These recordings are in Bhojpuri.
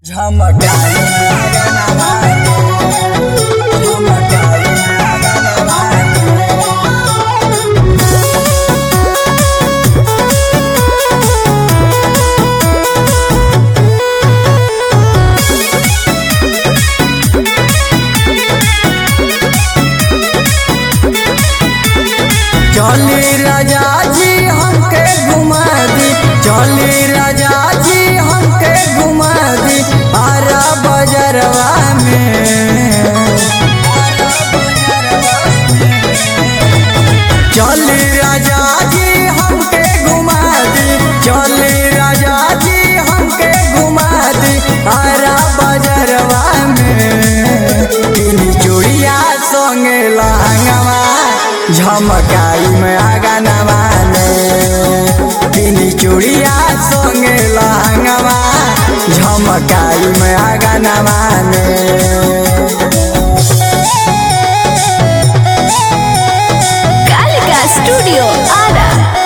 चली राजा जी हमके घुमा दी चली राजा जी हमके घुमा दी आरा बजरवा में चली राजा जी हमके घुमा दी चली राजा जी हमके घुमा दी आरा बजरवा में इनी चूड़िया संगे लहंगवा झमकाई में आगा नवाने इनी चूड़िया संगे लहंगवा झमकाई में आगा नवाने कालिका स्टूडियो आरा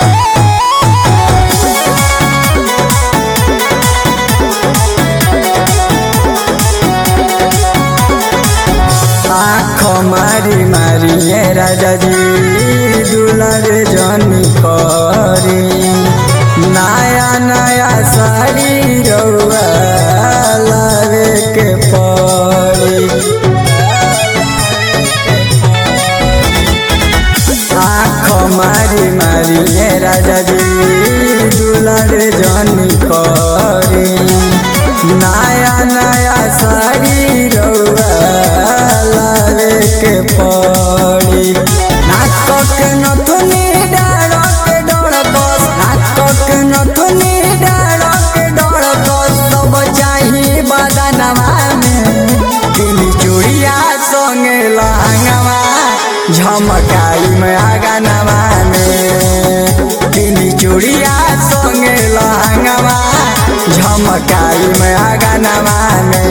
आँख मारी मारी ए राजा जी दुलार जनी करी नया नया साड़ी रउआ लावे के पड़ी आँख मारी मारी ए राजा जी दुलार जनी करी नया नया साड़ी रउआ लावे के पड़ी नाटक नथुनी डाड़क डर बस नाटक नथुनी डाड़क डर बस सब चाही बदनवा में दिल चूड़िया संगे लहंगवा झमकाई में आगा नवाने दिल चूड़िया संगे लहंगवा झमकाई में आगा नवाने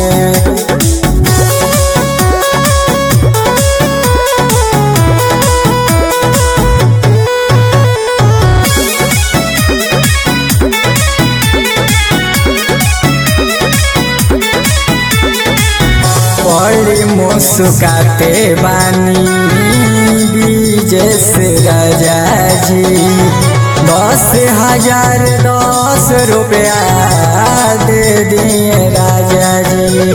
बड़ी मुस्काते बानी बीजे से राजा जी दस हजार दस रुपया दे दिए राजा जी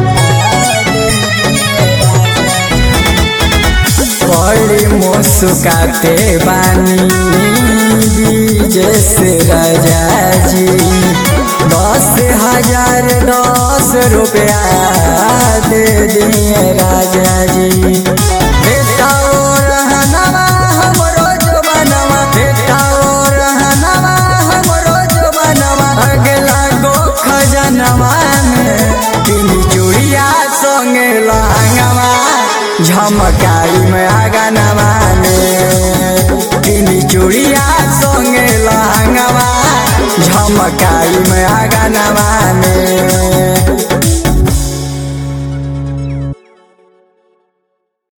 बड़ी मुस्काते बानी बीजे से राजा जी दस हजार दस रुपया दे दिए राजा जी बेटा ओ रहनवा हमरो जवानवा बेटा ओ रहनवा हमरो जवानवा अगला गो खजनवा में तीन चूड़िया संगे लहंगवा झमकाई में आगा नवाने तीन चूड़िया संगे लहंगवा झमकाई में आगा नवाने